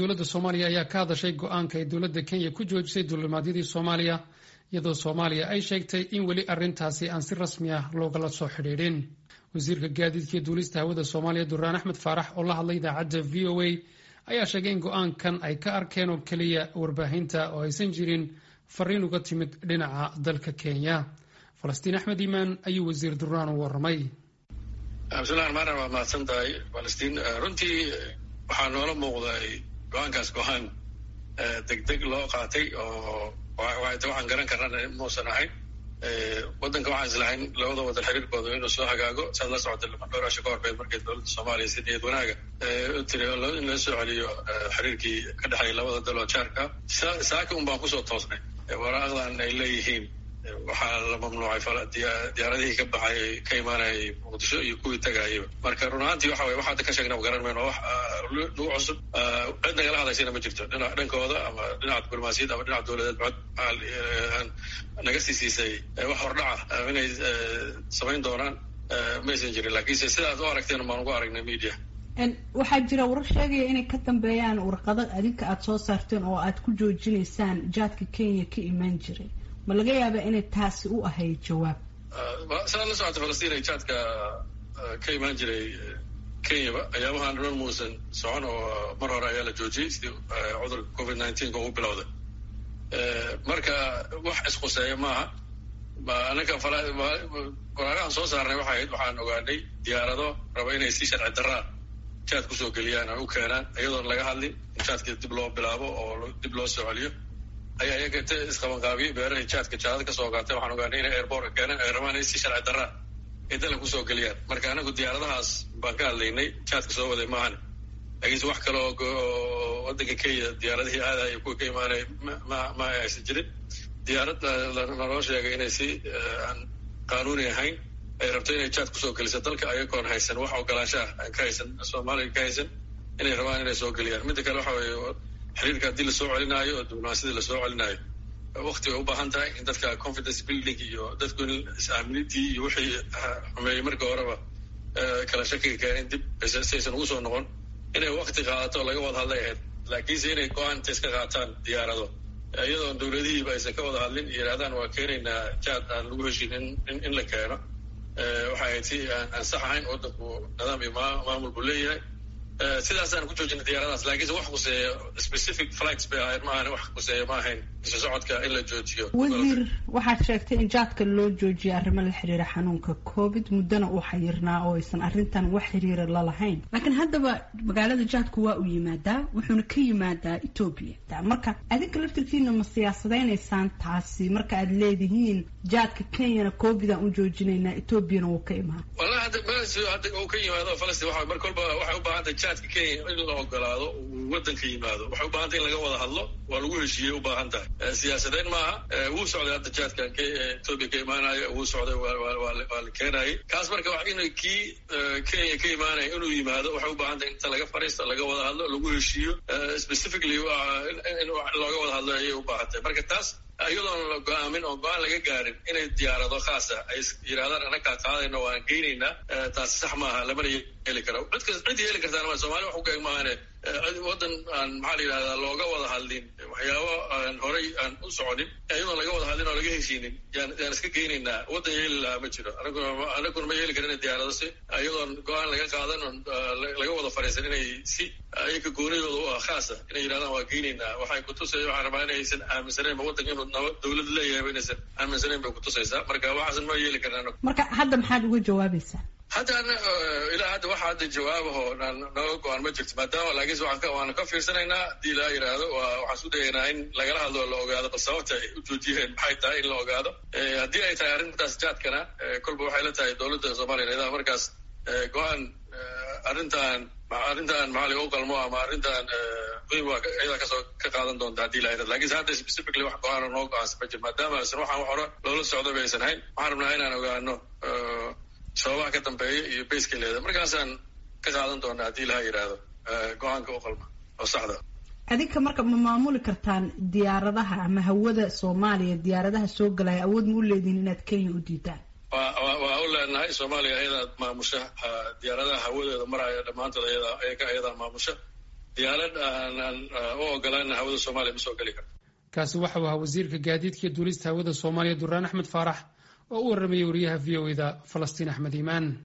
dowladda soomaaliya ayaa ka hadashay go-aanka ay dowladda kenya ku joojisay duulimaadyadii soomaaliya iyadoo soomaaliya ay sheegtay in weli arrintaasi aan si rasmi ah loogala soo xidhiidhin wasiirka gaadiidka iyo duulista hawada soomaaliya duraan axmed faarax oo la hadlay idaacadda v o a ayaa sheegay in go-aankan ay ka arkeen oo keliya warbaahinta oo aysan jirin fariin uga timid dhinaca dalka kenya falastiin axmed iimaan ayuu wasiir duraan u waramay cabdillahi armaana waa mahadsan tahay falastiin runtii waxaa noola muuqday go-aankaas go-aan degdeg loo qaatay oo waxaan garan karana muusan ahayn waddanka waxaan islahayn labada wadan xiriirkooda inuu soo hagaago saad la socota dhowr asho ka horbeed markay dowladda soomaaliya si niyad wanaaga u tiri in la soo celiyo xiriirkii ka dhexeeya labada daloo jaarka saaka un baan kusoo toosnay waraaqdan ay leeyihiin waxaa la mamnuucay diyaaradihii ka baxay ka imaanayay muqdisho iyo kuwii tagaayaba marka run ahaantii waxa weye waxaada ka sheegnaba garan mayno wax nagu cusub cid nagala hadlaysana ma jirto dhina dhankooda ama dhinaca diblomaasiyad ama dhinaca dowladeed cod naga sii siisay wax hordhaca inay samayn doonaan maysan jirin lakiinse sidaad u aragteen baan ugu aragnay media waxaa jira warar sheegaya inay ka dambeeyaan warqado adinka aada soo saarteen oo aad ku joojinaysaan jaadka kenya ka imaan jiray ma laga yaabaa inay taasi u ahayd jawaab saad la socota falastiin ay jaadka ka imaan jiray kenyaba ayaabahan dhan muusan socon oo mar hore ayaa la joojiyey sidii cudurka covid nineteenka ugu bilowday marka wax isquseeya maaha anaka waraaqahan soo saarnay waxay ahayd waxaan ogaanay diyaarado raba inay si sharci daraa jaad kusoo geliyaan ay u keenaan iyadoon laga hadlin in jaadka dib loo bilaabo oo dib loo soo celiyo ayaa iyaga t isqabanqaabiyey beerahay jaadka jaadad kasoo ogaatay waxaan ogaanay inay airbortka keeneen ay rabaan inay si sharci daraa ay dalan kusoo geliyaan marka anagu diyaaradahaas baan ka hadlaynay jaadka soo waday maahan laakiinse wax kale oo waddanka kenya diyaaradihii aadaya kuwa ka imaanaya ma ma aysan jirin diyaarad naloo sheegay inay si aan qaanuuni ahayn ay rabto inay jaad kusoo geliso dalka ayagoon haysan wax ogolaanshaah aan ka haysan soomaaliya ka haysan inay rabaan inay soo geliyaan midda kale waxa weeye xiriirka haddii lasoo celinaayo oo diblomaasiyadii lasoo celinaayo wakti bay u baahan tahay in dadka confidence building iyo dadku in is-aaminidii iyo wixii xumeeyey marka horeba kala shakiga keenin dib saysan ugu soo noqon inay wakti qaadato laga wada hadlay ahayd laakiinse inay go-aan inta iska qaataan diyaarado iyadoon dowladihiiba aysan ka wada hadlin yidhahdaan waa keenaynaa jaad aan lagu heshin in in la keeno waxay ahayd si aan ansax ahayn waddanku nidaam iyo maamul buu leeyahay sidaasaan ku joojinay diyaaradaas lakiinse wax kuseeya specific flights bay ahayd maahan wax kuseeya ma ahayn isu socodka in la joojiyo wasiir waxaad sheegtay in jaadka loo joojiyay arrimo la xiriira xanuunka covid muddana uu xayirnaa oo aysan arrintan wax xiriira lalahayn laakiin haddaba magaalada jaadku waa uu yimaadaa wuxuuna ka yimaadaa etoobiya marka adinka laftirkiina ma siyaasadaynaysaan taasi marka aad leedihiin jaadka kenyana covid aan u joojinaynaa etoobiyana wuu ka imaan wallahi hadda mees hadda uu ka yimaado falastiin waxa marka walba waxay u baahantay jaadka kenya in la ogolaado uu waddanka yimaado waxay u baahantay in laga wada hadlo waa lagu heshiiyey u baahan tahay siyaasadeyn maaha wuu socday hadda jaadkan etoobiya ka imaanayo wuu socday waa la keenayay kaas marka in kii kenya ka imaanaya inuu yimaado waxay u baahan tahay inta laga fariisto laga wada hadlo lagu heshiiyo specifically in looga wada hadlo ayay u baahan tahay marka taas iyadoon la go-aamin oo go-aan laga gaarin inay diyaarado khaasa ay yidhahdaan anakaa qaadayna waan geynaynaa taasi sax maaha lamana yeeli karo cid cid yeeli kartaan ma somalia wax ugaeg maahane waddan aan maxaa la yidhahdaa looga wada hadlin waxyaabo aan horay aan u soconin iyadoon laga wada hadlin oo laga heshiinin yaan yaan iska geynaynaa waddan yeeli lahaa ma jiro anaguna anaguna ma yeeli karin diyaarado si iyadoon go-aan laga qaadan oon laga wada fariisan inay si iyaga goonidooda u ah khaasa inay yidhahdaan waa geynaynaa waxay kutusay waxaan rabaa inaysan aaminsaneenba waddanka inuu nabad dowlad leeyahay inaysan aaminsaneyn bay kutusaysaa marka waxaasan ma yeeli karin anagu marka hadda maxaad uga jawaabaysaa hadda ilaa hadda waxa hadda jawaabaho naga go-aan ma jirto maadaama laakiinse waanu ka fiirsanaynaa haddii laa yidhaahdo waxaan isku dayaynaa in lagala hadlo o la ogaado bal sababta ay u joojiyeen maxay tahay in la ogaado haddii ay tahay arrintaas jaadkana kolba waxay la tahay dowladda soomaliya idaa markaas go-aan arrintan arrintan maxaa u qalmo ama arrintan muhim waa iyadaa kasoo ka qaadan doonta haddii la yidhahdo lakiinse hadda specifically wax go-aana noo go-aansan ma jir maadaama aysan waxaan wax hore loola socdo ba aysan hayn waxaan rabnaa inaan ogaano sababaha ka dambeeya iyo bayska leeda markaasaan ka qaadan doonaa haddii laha yidhaahdo go-aanka u qalma oo saxda adinka marka ma maamuli kartaan diyaaradaha ama hawada soomaaliya diyaaradaha soo galaya awood ma u leedihin inaad kenya u diidaan wa waa u leenahay soomaaliya ayadaad maamusha diyaaradaha hawadeeda maraya dhammaantood ayada ayaga ayadaa maamusha diyaarad aanaan u ogolaana hawada soomaaliya ma soo geli karto kaasi waxa uu ahaa wasiirka gaadiidka duulista hawada soomaaliya duraan axmed faarax oo u warramayay wariyaha v o eda falastiin axmed iimaan